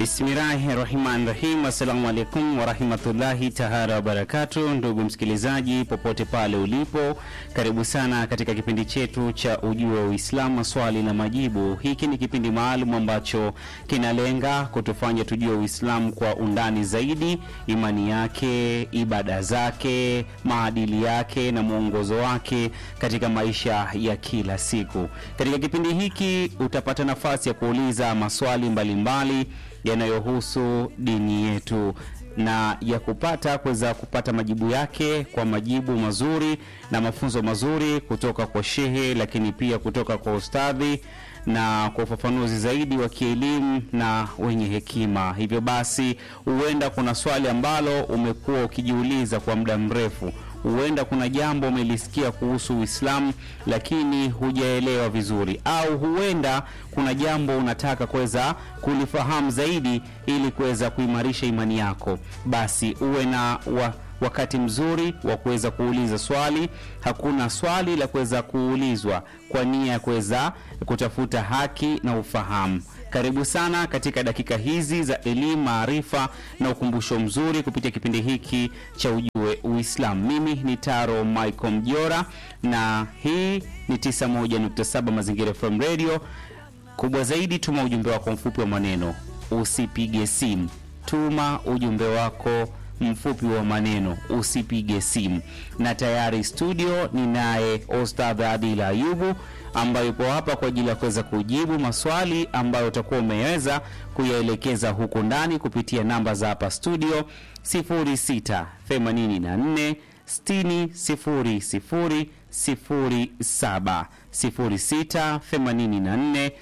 Bismillahi rahmani rahim. Assalamu alaikum warahmatullahi tahara wabarakatu. Ndugu msikilizaji, popote pale ulipo, karibu sana katika kipindi chetu cha Ujue wa Uislamu, maswali na majibu. Hiki ni kipindi maalum ambacho kinalenga kutufanya tujue Uislamu kwa undani zaidi, imani yake, ibada zake, maadili yake na mwongozo wake katika maisha ya kila siku. Katika kipindi hiki utapata nafasi ya kuuliza maswali mbalimbali mbali, yanayohusu dini yetu na ya kupata kuweza kupata majibu yake kwa majibu mazuri na mafunzo mazuri kutoka kwa shehe, lakini pia kutoka kwa ustadhi na kwa ufafanuzi zaidi wa kielimu na wenye hekima. Hivyo basi, huenda kuna swali ambalo umekuwa ukijiuliza kwa muda mrefu huenda kuna jambo umelisikia kuhusu Uislamu lakini hujaelewa vizuri, au huenda kuna jambo unataka kuweza kulifahamu zaidi ili kuweza kuimarisha imani yako, basi uwe na wa, wakati mzuri wa kuweza kuuliza swali. Hakuna swali la kuweza kuulizwa kwa nia ya kuweza kutafuta haki na ufahamu. Karibu sana katika dakika hizi za elimu, maarifa na ukumbusho mzuri kupitia kipindi hiki cha Ujue Uislamu. Mimi ni Taro Michael Mjora na hii ni 91.7 Mazingira FM Radio. Kubwa zaidi, tuma ujumbe wako mfupi wa maneno, usipige simu. Tuma ujumbe wako mfupi wa maneno, usipige simu. Na tayari studio ni naye Ostadh Adil Ayubu ambayo yupo hapa kwa ajili ya kuweza kujibu maswali ambayo utakuwa umeweza kuyaelekeza huku ndani kupitia namba za hapa studio 0684 60 00 07 0684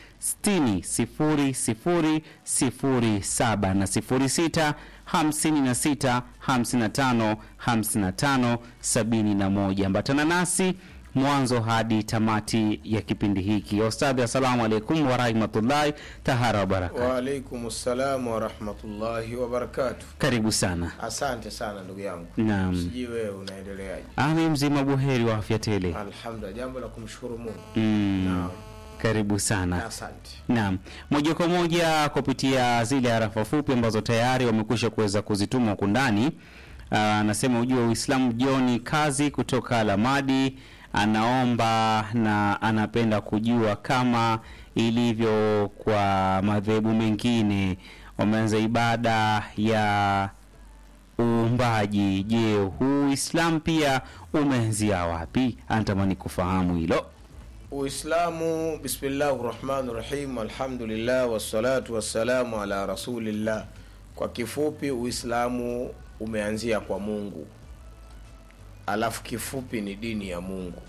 60 00 na 06 56 55 55 71. Ambatana nasi mwanzo hadi tamati ya kipindi hiki. Ustadhi, assalamu alaikum warahmatullahi tahara wabarakatu. Waalaikum salam warahmatullahi wabarakatu. Karibu sana. Asante sana ndugu yangu. Naam. Sijui wewe unaendeleaje? Ami mzima buheri wa afya tele. Alhamdulillah, jambo la kumshukuru Mungu. Mm. Naam. Karibu sana. Asante. Naam, moja kwa moja kupitia zile harafa fupi ambazo tayari wamekwisha kuweza kuzituma huku ndani. Anasema ujue Uislamu Joni kazi kutoka Lamadi anaomba na anapenda kujua kama ilivyo kwa madhehebu mengine wameanza ibada ya uumbaji. Je, huu Uislamu pia umeanzia wapi? Anatamani kufahamu hilo. Uislamu, bismillahi rahmani rahim, alhamdulillah wassalatu wassalamu ala rasulillah. Kwa kifupi, Uislamu umeanzia kwa Mungu, alafu kifupi ni dini ya Mungu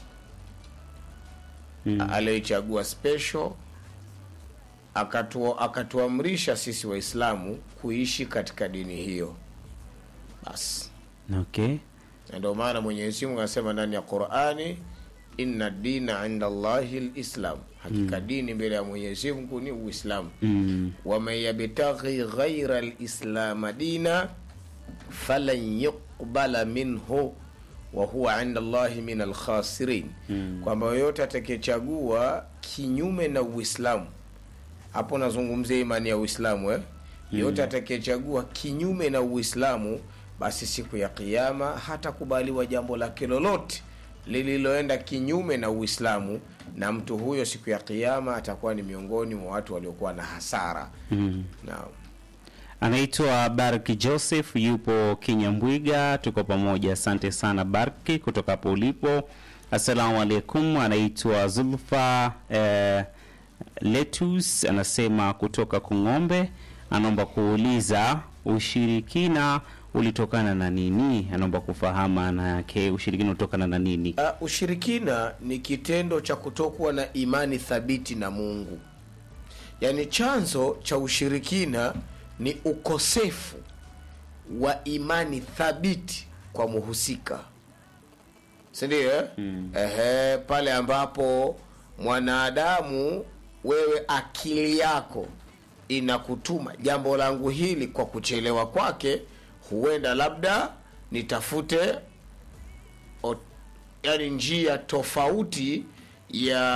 Mm. aliyoichagua special akatu, akatuamrisha sisi Waislamu kuishi katika dini hiyo basi. Okay. Na ndio maana Mwenyezi Mungu anasema ndani ya Qur'ani, inna dina inda Allahi lislam, hakika dini mbele ya Mwenyezi Mungu ni Uislamu. Mm. waman yabtaghi ghaira lislama dina falan yuqbala minhu wa huwa inda Allahi min alkhasirin, kwamba yoyote atakayechagua kinyume na Uislamu, hapo nazungumzia imani ya Uislamu eh? yoyote atakayechagua kinyume na Uislamu, basi siku ya Kiyama hatakubaliwa jambo lake lolote lililoenda kinyume na Uislamu, na mtu huyo siku ya Kiyama atakuwa ni miongoni mwa watu waliokuwa na hasara. Mm. Naam. Anaitwa Barki Joseph, yupo Kinyambwiga. Tuko pamoja, asante sana Barki kutoka hapo ulipo. Assalamu alaikum. Anaitwa Zulfa eh, Letus, anasema kutoka Kung'ombe, anaomba kuuliza ushirikina ulitokana na nini? Anaomba kufahamu maana yake, ushirikina ulitokana na nini? Uh, ushirikina ni kitendo cha kutokuwa na imani thabiti na Mungu. Yaani chanzo cha ushirikina ni ukosefu wa imani thabiti kwa muhusika, si ndio? eh? Ehe, pale ambapo mwanadamu wewe akili yako inakutuma jambo langu hili kwa kuchelewa kwake, huenda labda nitafute o, yani njia tofauti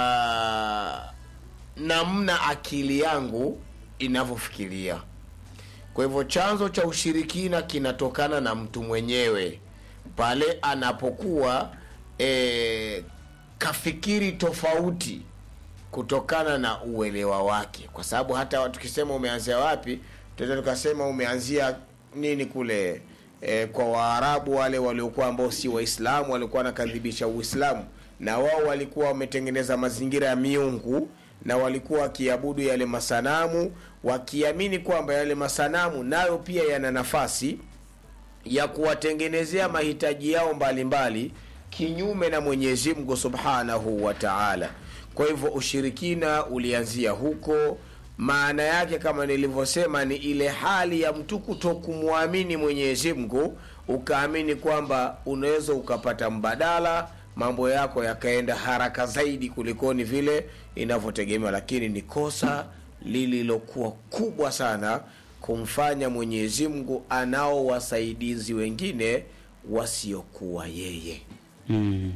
ya namna akili yangu inavyofikiria kwa hivyo chanzo cha ushirikina kinatokana na mtu mwenyewe pale anapokuwa e, kafikiri tofauti kutokana na uelewa wake kwa sababu hata tukisema umeanzia wapi tunaweza tukasema umeanzia nini kule e, kwa waarabu wale waliokuwa ambao si waislamu walikuwa wanakadhibisha uislamu na wao walikuwa wametengeneza mazingira ya miungu na walikuwa wakiabudu yale masanamu wakiamini kwamba yale masanamu nayo pia yana nafasi ya kuwatengenezea mahitaji yao mbalimbali mbali, kinyume na mwenyezi mungu subhanahu wa taala kwa hivyo ushirikina ulianzia huko maana yake kama nilivyosema ni ile hali ya mtu kuto kumwamini mwenyezi mungu ukaamini kwamba unaweza ukapata mbadala mambo yako yakaenda haraka zaidi kulikoni vile inavyotegemewa lakini ni kosa lililokuwa kubwa sana kumfanya mwenyezi mungu anao wasaidizi wengine wasiokuwa yeye mm.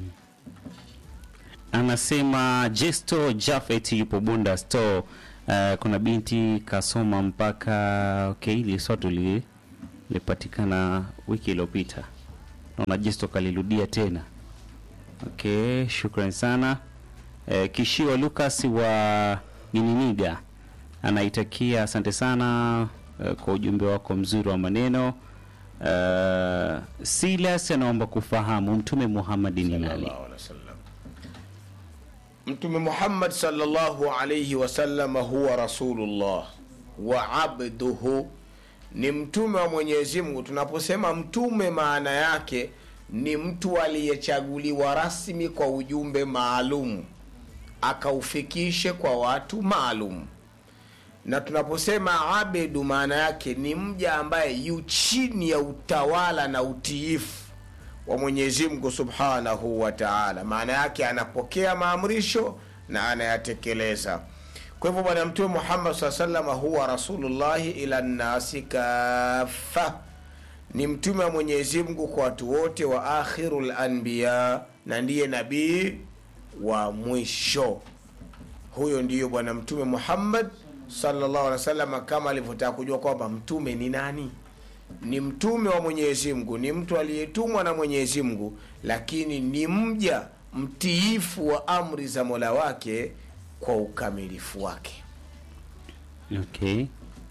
anasema jesto jafet yupo bunda store uh, kuna binti kasoma mpaka okay, hili swatu li- lipatikana wiki iliyopita naona jesto kalirudia tena okay shukran sana uh, kishio lucas wa nininiga anaitakia asante sana uh, kwa ujumbe wako mzuri wa maneno uh, silas anaomba kufahamu mtume muhammadi ni nani Sallallahu alaihi wasallam. mtume muhammad salllahu alaihi wasalama huwa rasulullah wa abduhu ni mtume wa mwenyezi mungu tunaposema mtume maana yake ni mtu aliyechaguliwa rasmi kwa ujumbe maalum akaufikishe kwa watu maalum na tunaposema abedu maana yake ni mja ambaye yu chini ya utawala na utiifu wa mwenyezi mungu subhanahu wa taala maana yake anapokea maamrisho na anayatekeleza kwa hivyo bwana mtume muhammad saa salama huwa rasulullahi ila nnasi kafa ni mtume wa mwenyezi mungu kwa watu wote wa akhiru lanbiya na ndiye nabii wa mwisho huyo ndiyo bwana mtume muhammad sallallahu alaihi wasallam kama alivyotaka kujua kwamba mtume ni nani ni mtume wa mwenyezi mungu ni mtu aliyetumwa na mwenyezi mungu lakini ni mja mtiifu wa amri za mola wake kwa ukamilifu wake okay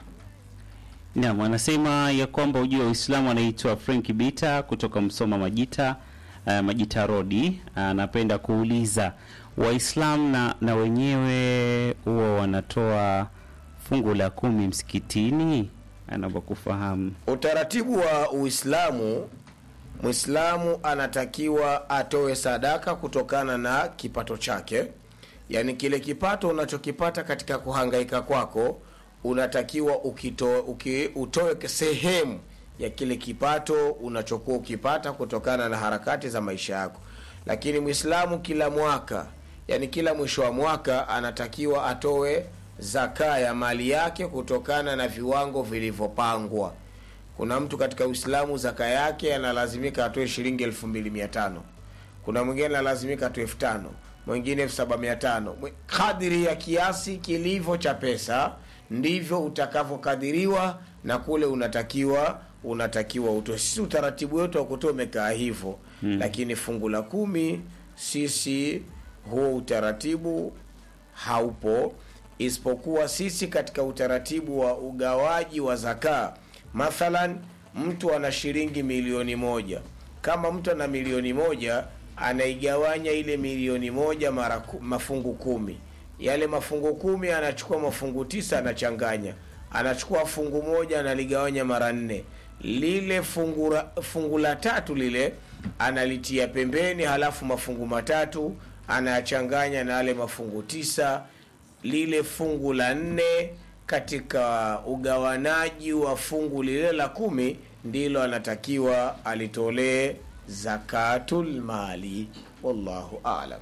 nam anasema ya kwamba ujua wa uislamu anaitwa frank bita kutoka msoma majita uh, majita rodi anapenda kuuliza waislamu na, na wenyewe huwa wanatoa fungu la kumi msikitini anaomba kufahamu utaratibu wa uislamu mwislamu anatakiwa atoe sadaka kutokana na kipato chake yaani kile kipato unachokipata katika kuhangaika kwako unatakiwa ukito, uki, utoe sehemu ya kile kipato unachokuwa ukipata kutokana na harakati za maisha yako lakini mwislamu kila mwaka yani kila mwisho wa mwaka anatakiwa atoe zaka ya mali yake kutokana na viwango vilivyopangwa kuna mtu katika uislamu zaka yake analazimika atoe shilingi elfu mbili mia tano kuna mwingine analazimika atoe elfu tano mwingine elfu saba mia tano kadiri ya kiasi kilivyo cha pesa ndivyo utakavyokadiriwa na kule unatakiwa unatakiwa utoe sisi utaratibu wetu wa kutoa umekaa hivyo hmm. lakini fungu la kumi sisi huo utaratibu haupo isipokuwa sisi katika utaratibu wa ugawaji wa zakaa mathalan mtu ana shilingi milioni moja kama mtu ana milioni moja anaigawanya ile milioni moja mara ku- mafungu kumi yale mafungu kumi anachukua mafungu tisa anachanganya anachukua fungu moja analigawanya mara nne lile fungu, la- fungu la tatu lile analitia pembeni halafu mafungu matatu anayachanganya na yale mafungu tisa lile fungu la nne katika ugawanaji wa fungu lile la kumi ndilo anatakiwa alitolee zakatul mali wallahu alam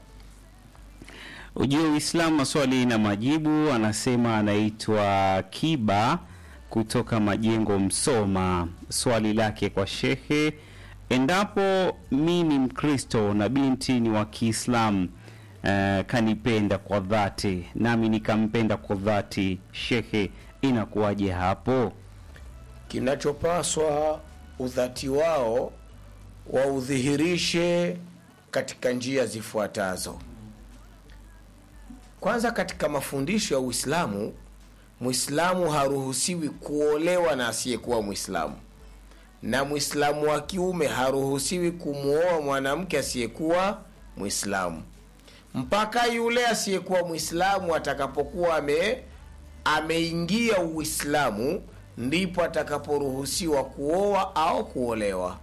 ujue uislamu maswali na majibu anasema anaitwa kiba kutoka majengo msoma swali lake kwa shehe endapo mi ni mkristo na binti ni wa kiislamu uh, kanipenda kwa dhati nami nikampenda kwa dhati shehe inakuwaje hapo kinachopaswa udhati wao waudhihirishe katika njia zifuatazo kwanza katika mafundisho ya uislamu mwislamu haruhusiwi kuolewa na asiyekuwa mwislamu na mwislamu wa kiume haruhusiwi kumwoa mwanamke asiyekuwa mwislamu mpaka yule asiyekuwa mwislamu atakapokuwa ame ameingia uislamu ndipo atakaporuhusiwa kuoa au kuolewa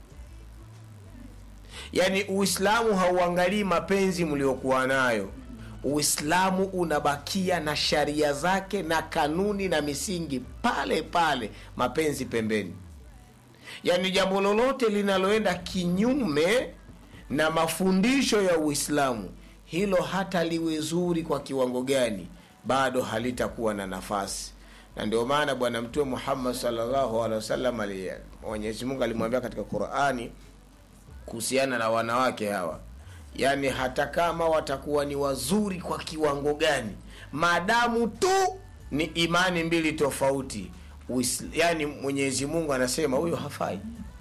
yaani uislamu hauangalii mapenzi mliokuwa nayo uislamu unabakia na sharia zake na kanuni na misingi pale pale mapenzi pembeni yaani jambo lolote linaloenda kinyume na mafundisho ya uislamu hilo hata liwe zuri kwa kiwango gani bado halitakuwa na nafasi na ndio maana bwana mtume muhammad salllahu alehi wasallam mwenyezi mungu alimwambia katika qurani kuhusiana na wanawake hawa yaani hata kama watakuwa ni wazuri kwa kiwango gani maadamu tu ni imani mbili tofauti Uisl- yaani mwenyezi mungu anasema huyo hafai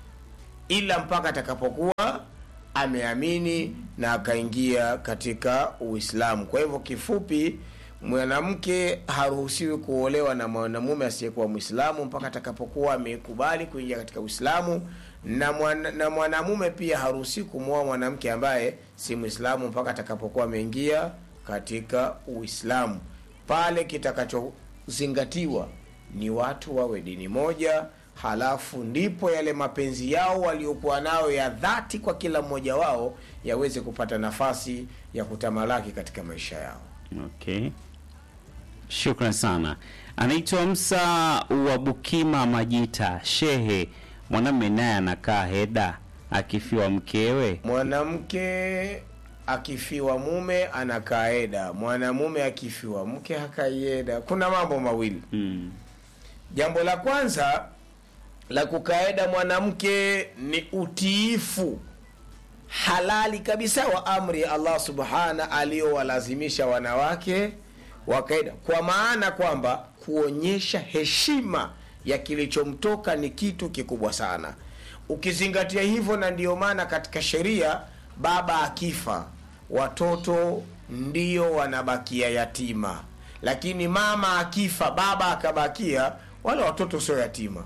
ila mpaka atakapokuwa ameamini na akaingia katika uislamu kwa hivyo kifupi mwanamke haruhusiwi kuolewa na mwanamume asiyekuwa mwislamu mpaka atakapokuwa amekubali kuingia katika uislamu na, mwana, na mwanamume pia haruhusiwi kumwoa mwanamke ambaye si mwislamu mpaka atakapokuwa ameingia katika uislamu pale kitakachozingatiwa ni watu wawe dini moja halafu ndipo yale mapenzi yao waliokuwa nayo ya dhati kwa kila mmoja wao yaweze kupata nafasi ya kutamalaki katika maisha yao Okay, shukran sana. Anaitwa Msa wa Bukima Majita. Shehe, mwanamme naye anakaa heda akifiwa mkewe. mwanamke akifiwa mume anakaeda mwanamume akifiwa mke hakaieda kuna mambo mawili Mm. jambo la kwanza la kukaeda mwanamke ni utiifu halali kabisa wa amri ya allah subhana aliyowalazimisha wanawake wakaeda kwa maana kwamba kuonyesha heshima ya kilichomtoka ni kitu kikubwa sana ukizingatia hivyo na ndiyo maana katika sheria baba akifa watoto ndio wanabakia yatima lakini mama akifa baba akabakia wale watoto sio yatima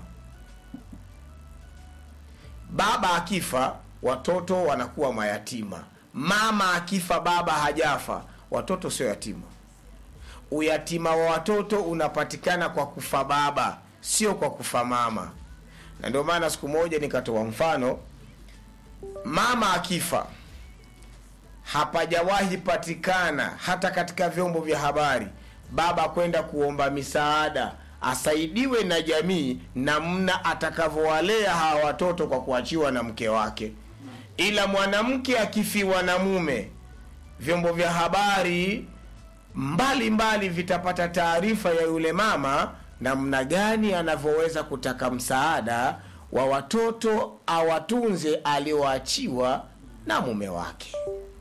baba akifa watoto wanakuwa mayatima mama akifa baba hajafa watoto sio yatima uyatima wa watoto unapatikana kwa kufa baba sio kwa kufa mama na ndio maana siku moja nikatoa mfano mama akifa hapajawahi patikana hata katika vyombo vya habari baba kwenda kuomba misaada asaidiwe na jamii namna atakavyowalea hawa watoto kwa kuachiwa na mke wake ila mwanamke akifiwa na mume vyombo vya habari mbalimbali mbali vitapata taarifa ya yule mama namna gani anavyoweza kutaka msaada wa watoto awatunze alioachiwa na mume wake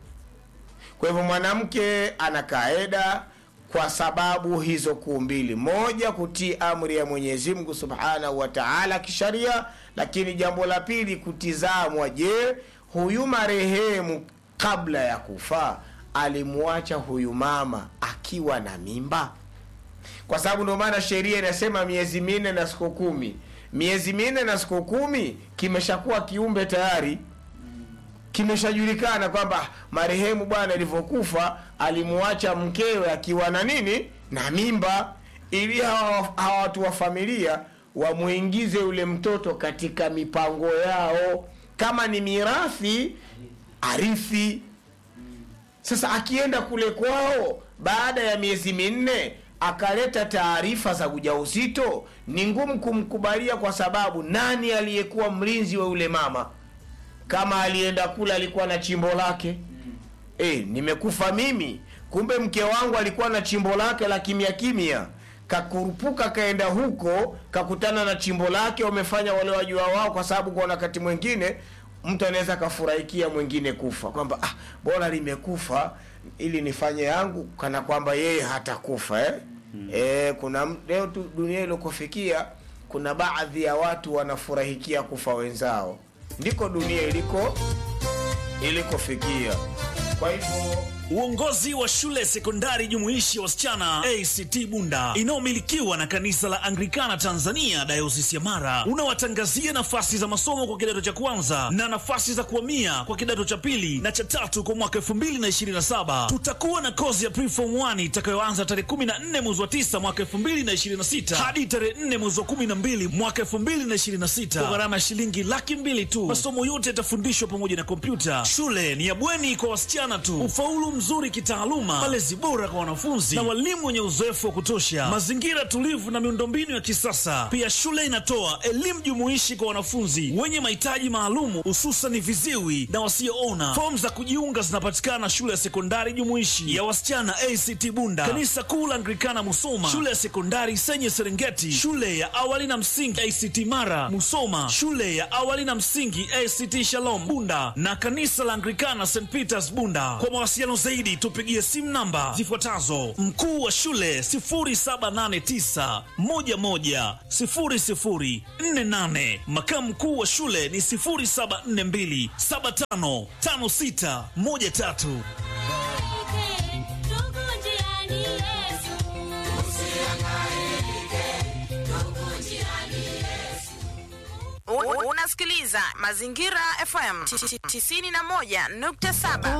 kwa hivyo mwanamke ana kaeda kwa sababu hizo kuu mbili moja kutii amri ya mwenyezi mungu subhanahu wa taala kisharia lakini jambo la pili kutizamwa je huyu marehemu kabla ya kufa alimwacha huyu mama akiwa na mimba kwa sababu ndio maana sheria inasema miezi minne na siku kumi miezi minne na siku kumi kimeshakuwa kiumbe tayari kimeshajulikana kwamba marehemu bwana alivyokufa alimuacha mkewe akiwa na nini na mimba ili hawa hawa watu wa familia wamwingize yule mtoto katika mipango yao kama ni mirathi arithi sasa akienda kule kwao baada ya miezi minne akaleta taarifa za ujauzito ni ngumu kumkubalia kwa sababu nani aliyekuwa mlinzi wa yule mama kama alienda kule alikuwa na chimbo lake e, nimekufa mimi kumbe mke wangu alikuwa na chimbo lake la kimya kimya kakurupuka kaenda huko kakutana na chimbo lake wamefanya wale wajua wao kwa sababu kwa wakati mwingine mtu anaweza akafurahikia mwingine kufa kwamba ah, bora limekufa ili nifanye yangu kana kwamba yeye hatakufa eh? mm. E, kuna m- leo tu dunia iliokufikia kuna baadhi ya watu wanafurahikia kufa wenzao ndiko dunia iliko ilikofikia kwa hivyo Uongozi wa shule sekondari jumuishi ya wasichana ACT Bunda inayomilikiwa na kanisa la Anglikana Tanzania dayosisi ya Mara unawatangazia nafasi za masomo kwa kidato cha kwanza na nafasi za kuhamia kwa kidato cha pili na cha tatu kwa mwaka 2027. Tutakuwa na kozi ya preform 1 itakayoanza tarehe 14 mwezi wa 9 mwaka 2026 hadi tarehe 4 mwezi wa 12 mwaka 2026 kwa gharama ya shilingi laki mbili tu. Masomo yote yatafundishwa pamoja na kompyuta. Shule ni ya bweni kwa wasichana tu. Ufaulu mzuri kitaaluma, malezi bora kwa wanafunzi na walimu wenye uzoefu wa kutosha, mazingira tulivu na miundombinu ya kisasa. Pia shule inatoa elimu jumuishi kwa wanafunzi wenye mahitaji maalumu, hususan viziwi na wasioona. Fomu za kujiunga zinapatikana shule ya sekondari jumuishi ya wasichana ACT Bunda, kanisa kuu la Anglikana Musoma, shule ya sekondari Senye Serengeti, shule ya awali na msingi ACT Mara Musoma, shule ya awali na msingi ACT Shalom Bunda na kanisa la Anglikana St Peters Bunda. Kwa mawasiliano zaidi tupigie simu namba zifuatazo: mkuu wa shule 0789 11 0048, makamu mkuu wa shule ni 0742 755613. U- Unasikiliza Mazingira FM 91.7.